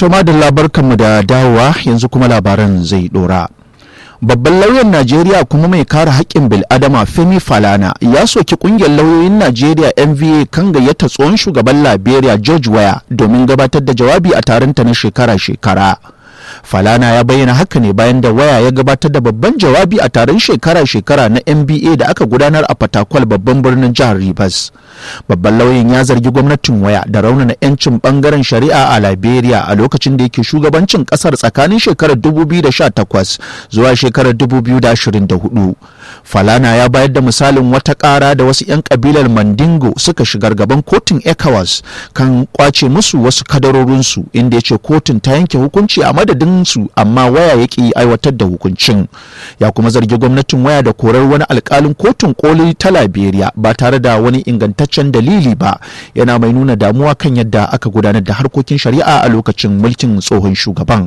To madalla barkanmu da dawowa yanzu kuma labaran zai dora. Babban lauyan Najeriya kuma mai kare haƙƙin bil'adama Femi Falana ya soki ƙungiyar lauyoyin Najeriya NVA kan gayyata tsohon shugaban Liberia George Weah domin gabatar da jawabi a taronta na shekara-shekara. Falana ya bayyana haka ne bayan da waya ya gabatar da babban jawabi a taron shekara-shekara na NBA da aka gudanar a Fatakwal babban birnin jihar Rivers. Babban lauyan ya zargi gwamnatin waya da raunana 'yancin bangaren shari'a a Liberia a lokacin da yake shugabancin kasar tsakanin shekarar 2018 zuwa shekarar 2024. Falana ya bayar da misalin wata ƙara da wasu 'yan kabilar Mandingo suka shigar gaban kotun ECOWAS kan kwace musu wasu kadarorinsu inda ya ce kotun ta yanke hukunci a madadin su amma waya ya ki aiwatar da hukuncin ya kuma zargi gwamnatin waya da korar wani alkalin kotun koli ta liberia ba tare da wani ingantaccen dalili ba yana mai nuna damuwa kan yadda aka gudanar da harkokin shari'a a lokacin mulkin tsohon shugaban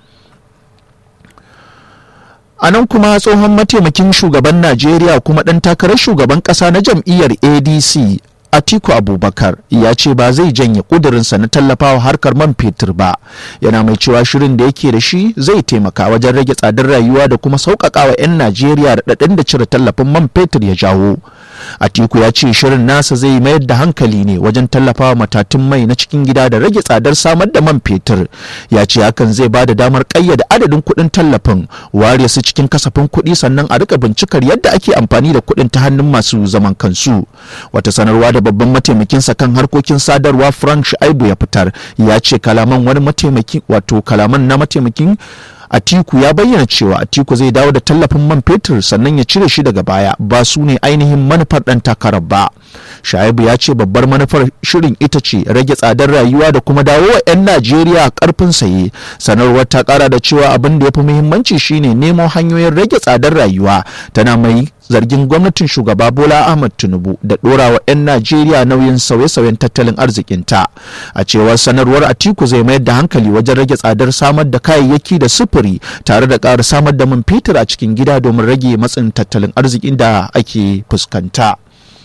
a nan kuma tsohon mataimakin shugaban najeriya kuma ɗan takarar shugaban ƙasa na jam'iyyar adc Atiku Abubakar ya ce ba zai janye kudurinsa na tallafawa harkar man fetur ba yana mai cewa shirin da yake da shi zai taimaka wajen rage tsadar rayuwa da kuma sauƙaƙa wa 'yan Najeriya raɗaɗin da cire tallafin man fetur ya jawo. Atiku ya ce shirin nasa zai mayar da hankali ne wajen tallafawa matatun mai na cikin gida da rage tsadar samar da man fetur. Ya ce hakan zai ba da damar ƙayyade adadin kuɗin tallafin ware su cikin kasafin kuɗi sannan a rika bincikar yadda ake amfani da kuɗin ta hannun masu zaman kansu. Wata sanarwa da babban mataimakinsa kan harkokin sadarwa Frank Shaibu ya fitar ya ce kalaman wani mataimaki wato kalaman na mataimakin Atiku ya bayyana cewa Atiku zai dawo da tallafin man fetur sannan ya cire shi daga baya ba su ne ainihin manufar ɗan takarar ba. Shaibu ya ce babbar manufar shirin ita ce rage tsadar rayuwa da kuma dawo wa 'yan Najeriya karfin saye. Sanarwar ta kara da cewa abin da ya fi muhimmanci shine nemo hanyoyin rage tsadar rayuwa tana mai zargin gwamnatin shugaba Bola Ahmad Tinubu da ɗora wa 'yan Najeriya nauyin sauye-sauyen tattalin arzikinta. A cewar sanarwar Atiku zai mayar da hankali wajen rage tsadar samar da kayayyaki da sufuri tare da ƙara samar da man fetur a cikin gida domin rage matsin tattalin arzikin da ake fuskanta.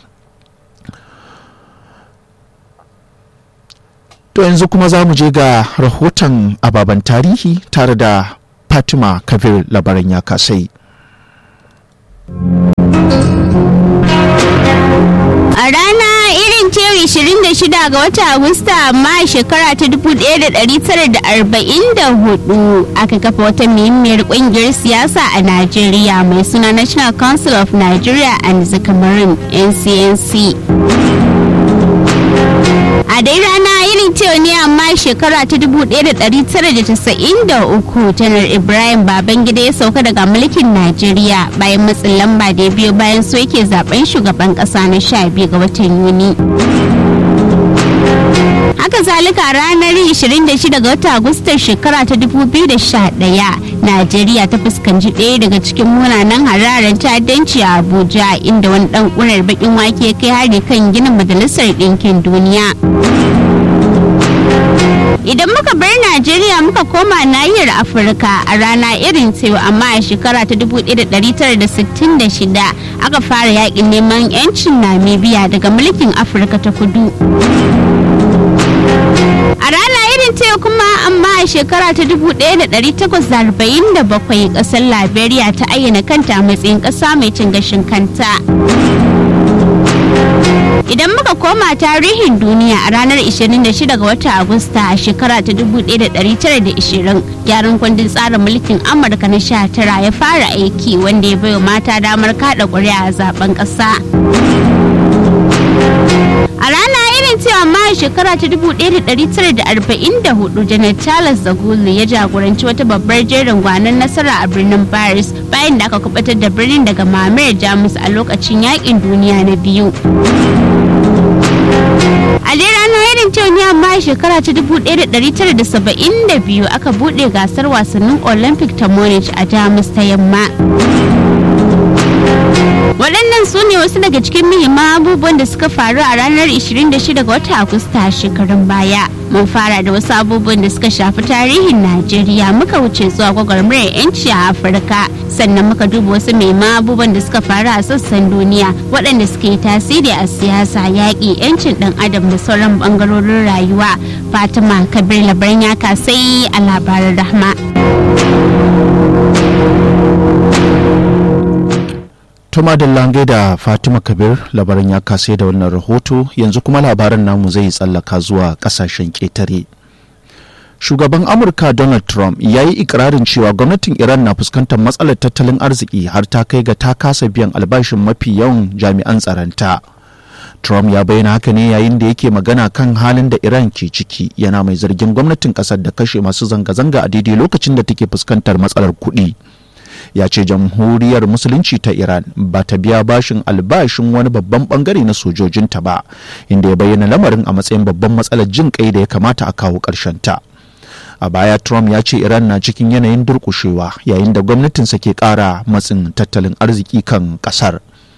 To yanzu kuma za mu je ga rahoton ababen tarihi tare da Fatima Kabir labaran ya kasai. A rana irin ce 26 ga watan Agusta amma a shekara ta 1944 aka kafa wata muhimmiyar kungiyar siyasa a Najeriya mai suna National Council of Nigeria and the Cameroon NCNC. a dai rana irin cewa ne amma shekara ta 1993 janar ibrahim babangida ya sauka daga mulkin najeriya bayan matsin lamba da ya biyo bayan so yake zaben shugaban kasa na 12 ga watan yuni haka zalika ranar 26 ga watan agustan shekara ta 2011 najeriya ta fuskanci ɗaya daga cikin munanan hararen ta'addanci a abuja inda wani ɗan ƙunar bakin wake ya kai hari kan ginin majalisar ɗinkin duniya idan muka bar najeriya muka koma nahiyar afirka a rana irin cewa amma a shekara ta 1966 aka fara yakin neman 'yancin namibia daga mulkin afirka ta kudu a rana irin ce kuma amma a shekara ta 1847 kasar liberia ta ayyana kanta a matsayin kasa mai cin gashin kanta idan muka koma tarihin duniya a ranar 26 ga watan agusta a shekara ta 1920 gyaran kundin tsarin mulkin amurka na 19 ya fara aiki wanda ya baiwa mata damar kada ƙuri'a a zaben ƙasa a rana irin cewa ma a shekara ta 1944 janar charles zagulu ya jagoranci wata babbar jerin gwanon nasara a birnin paris bayan da aka kubatar da birnin daga mamayar jamus a lokacin yakin duniya na biyu a dai ranar irin cewa ne amma shekara ta 1972 aka bude gasar wasannin olympic ta munich a jamus ta yamma waɗannan su ne wasu daga cikin muhimman abubuwan da suka faru a ranar 26 ga watan agusta shekarun baya mun fara da wasu abubuwan da suka shafi tarihin najeriya muka wuce zuwa gwagwarmayar yanci a afirka sannan muka duba wasu maima abubuwan da suka faru a sassan duniya waɗanda suke tasiri a siyasa yaƙi yancin ɗan adam da sauran ɓangarorin rayuwa fatima kabir labaran ya kasai a labaran rahma Tuma da lange da Fatima Kabir labarin ya kase da wannan rahoto yanzu kuma labaran namu zai tsallaka zuwa kasashen ƙetare. Shugaban Amurka Donald Trump ya yi ikirarin cewa gwamnatin Iran na fuskantar matsalar tattalin arziki har ta kai ga ta kasa biyan albashin mafi yawan jami'an tsaronta. Trump ya bayyana haka ne yayin da yake magana kan halin da Iran ke ciki yana mai zargin gwamnatin kasar da kashe masu zanga-zanga a daidai lokacin da take fuskantar matsalar kuɗi. ya ce jamhuriyar musulunci ta iran ba ta biya bashin albashin wani babban bangare na sojojinta ba inda ya bayyana lamarin a matsayin babban matsalar jin kai da ya kamata a kawo ta a baya trump ya ce iran na cikin yanayin durkushewa yayin da gwamnatinsa ke kara matsin tattalin arziki kan kasar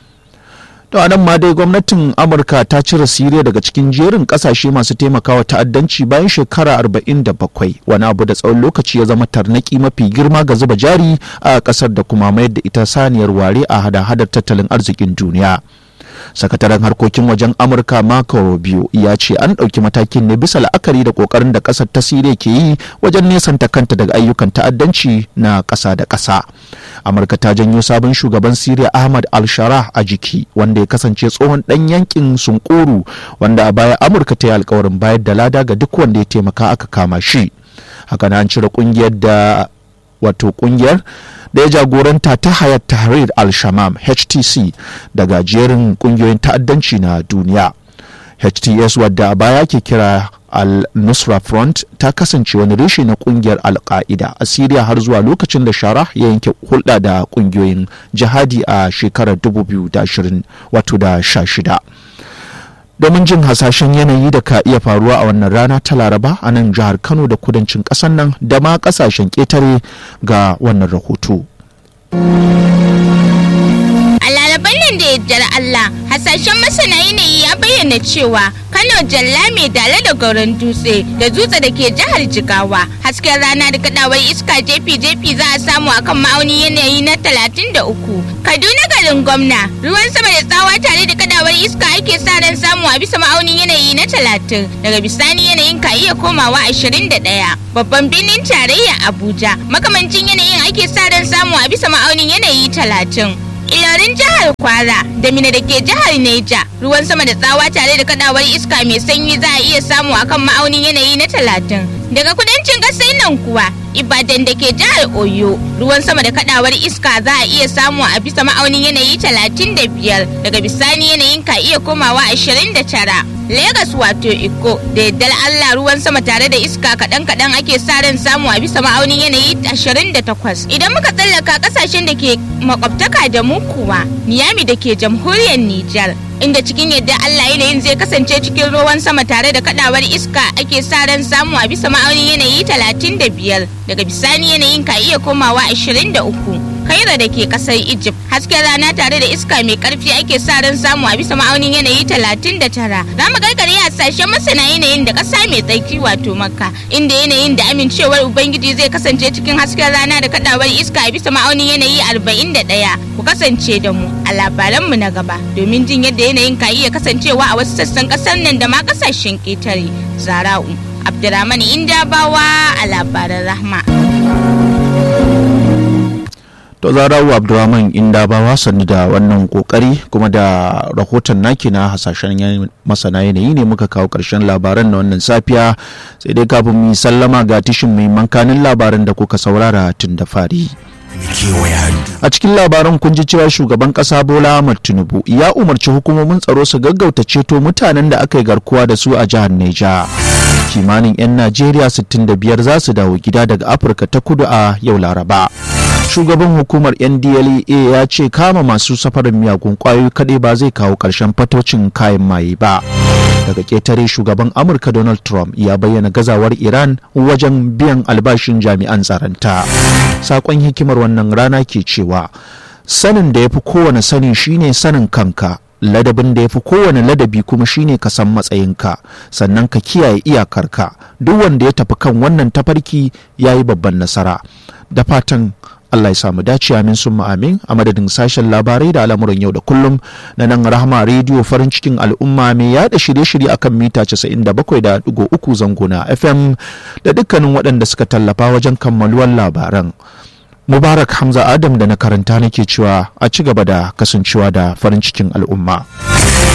to a nan ma dai gwamnatin amurka ta cire siriya daga cikin jerin kasashe masu taimakawa ta'addanci bayan shekara 47 wani abu da tsawon lokaci ya zama tarnaki mafi girma ga zuba jari a kasar da kuma mayar da ita saniyar ware a hada-hadar tattalin arzikin duniya sakataren harkokin wajen amurka marco rubio ya ce an ɗauki matakin ne bisa la'akari da ƙoƙarin da ƙasar ta siriya ke yi wajen nesanta kanta daga ayyukan ta'addanci na ƙasa da ƙasa amurka ta janyo sabon shugaban siriya ahmad al-sharah a jiki wanda ya kasance tsohon ɗan yankin sunkuru wanda a baya amurka ta yi alkawarin bayar da lada ga duk wanda ya taimaka aka kama shi haka an cire ƙungiyar da wato ƙungiyar da ya jagoranta ta hayat tahrir al-shamam htc daga jerin kungiyoyin ta'addanci na duniya hts wadda a baya ke kira al-nusra front ta kasance wani reshe na kungiyar al-qaida a syria har zuwa lokacin da shara ya yanke hulɗa da kungiyoyin jihadi a shekarar 2020 wato da 16 domin jin hasashen yanayi da ka iya faruwa a wannan rana ta laraba a nan jihar kano da kudancin ƙasar nan da ma ƙasashen ƙetare ga wannan rahoto a laraban nan da yaddar Allah hasashen masana yanayi ya bayyana cewa Kano Jalla mai dala da gauran dutse da dutse da ke jihar Jigawa hasken rana da kadawar iska jefi-jefi za a samu akan ma'auni yanayi na 33 Kaduna garin gwamna ruwan sama da tsawa tare da kadawar iska ake sa ran samu a bisa ma'aunin yanayi na 30 daga bisani yanayin ka iya komawa 21 babban birnin tarayya Abuja makamancin yanayin ake sa ran samu a bisa ma'aunin yanayi 30 Ilorin jihar Kwara da Mina da ke jihar Neja ruwan sama da tsawa tare da kadawar iska mai sanyi za a iya samu akan ma'aunin yanayi na talatin. Daga kudancin ƙasar nan kuwa Ibadan da ke jihar Oyo ruwan sama da kadawar iska za a iya samu a bisa ma'aunin yanayi talatin da biyar daga bisani yanayin ka iya komawa ashirin da tara. Legas wato Iko da yaddar Allah ruwan sama tare da iska kaɗan kaɗan ake sa ran samu a bisa ma'aunin yanayi 28. Idan muka tsallaka ƙasashen da ke makwabtaka da mu kuwa Niyami da ke jamhuriyar Nijar inda cikin yadda Allah yanayin zai kasance cikin ruwan sama tare da kadawar iska ake sa ran samu a bisa ma'aunin yanayi 35 daga bisani yanayin ka iya komawa 23. kaira da ke kasar egypt hasken rana tare da iska mai karfi ake sa ran samu a bisa ma'aunin yanayi 39 za mu gargare hasashen masana yanayin da kasa mai tsarki wato makka inda yanayin da amincewar ubangiji zai kasance cikin hasken rana da kadawar iska a bisa ma'aunin yanayi 41 ku kasance da mu a labaranmu na gaba domin jin yadda yanayin ka iya kasancewa a wasu sassan kasar nan da ma kasashen ƙetare zara'u abdurrahman indabawa a labaran rahma to zarawu abdulrahman inda ba wasanni da wannan kokari kuma da rahoton naki na hasashen masana yanayi ne muka kawo karshen labaran na wannan safiya sai dai kafin mu sallama ga tishin mai mankanin labaran da kuka saurara tun da fari a cikin labaran kun ji cewa shugaban kasa bola ahmad tinubu ya umarci hukumomin tsaro su gaggauta ceto mutanen da aka yi garkuwa da su a jihar neja kimanin 'yan najeriya 65 za su dawo gida daga afirka ta kudu a yau laraba shugaban hukumar ndlea ya ce kama masu safarin miyagun kwayoyi kadai ba zai kawo karshen fatocin kayan maye ba daga ketare shugaban amurka donald trump ya bayyana gazawar iran wajen biyan albashin jami'an tsaronta sakon hikimar wannan rana ke cewa sanin da ya fi kowane sani shine sanin kanka ladabin da ya fi kowane ladabi kuma shine ka san matsayinka sannan ka kiyaye iyakarka duk wanda ya tafi kan wannan tafarki ya yi babban nasara da fatan Allah ya samu dace amin sun amin a madadin sashen labarai da al'amuran yau da kullum na nan rahama rediyo farin cikin al'umma mai yada shirye-shirye akan mita 97.3 zango na FM da dukkanin waɗanda suka tallafa wajen kammaluwar labaran. Mubarak Hamza Adam da na karanta nake cewa a ci gaba da kasancewa da farin cikin al'umma.